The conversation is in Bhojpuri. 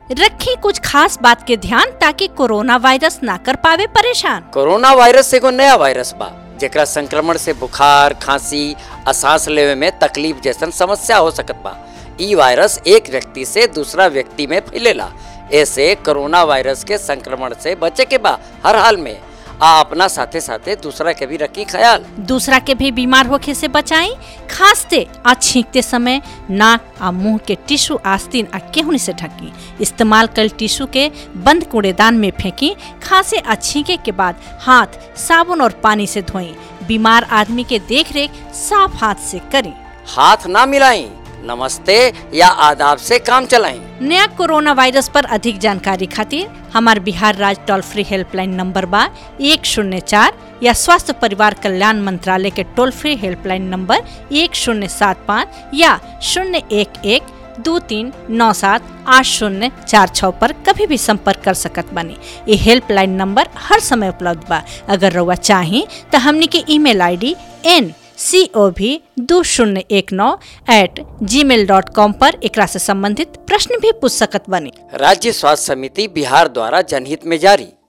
रखी कुछ खास बात के ध्यान ताकि कोरोना वायरस ना कर पावे परेशान कोरोना वायरस एगो नया वायरस बा जेकरा संक्रमण से बुखार खांसी आ सांस लेवे में तकलीफ जैसन समस्या हो सकत बा ई वायरस एक व्यक्ति से दूसरा व्यक्ति में फैलेला ऐसे कोरोना वायरस के संक्रमण से बचे के बा हर हाल में आ अपना साथे साथे दूसरा के भी रखी ख्याल दूसरा के भी बीमार होखे से बचाई खांसते आ छींकते समय नाक आ मुंह के टिश्यू आस्तीन आ केहुनी से ढकी इस्तेमाल कल टिश्यू के बंद कूड़ेदान में फेंकी खांसे आ छींके के बाद हाथ साबुन और पानी से धोएं बीमार आदमी के देख रेख साफ हाथ से करें हाथ ना मिलाई नमस्ते या आदाब से काम चलाएं नया कोरोना वायरस पर अधिक जानकारी खातिर हमार बिहार राज्य टोल फ्री हेल्पलाइन नंबर बा एक शून्य चार या स्वास्थ्य परिवार कल्याण मंत्रालय के टोल फ्री हेल्पलाइन नंबर एक शून्य सात पाँच या शून्य एक एक दो तीन नौ सात आठ शून्य चार छः पर कभी भी संपर्क कर सकत बानी ये हेल्पलाइन नंबर हर समय उपलब्ध बा अगर रउआ चाही तो हमनी के email ID N C O भी दो शून्य एक नौ एट जी मेल डॉट कॉम पर एकरा से संबंधित प्रश्न भी पूछ सकत बनी राज्य स्वास्थ्य समिति बिहार द्वारा जनहित में जारी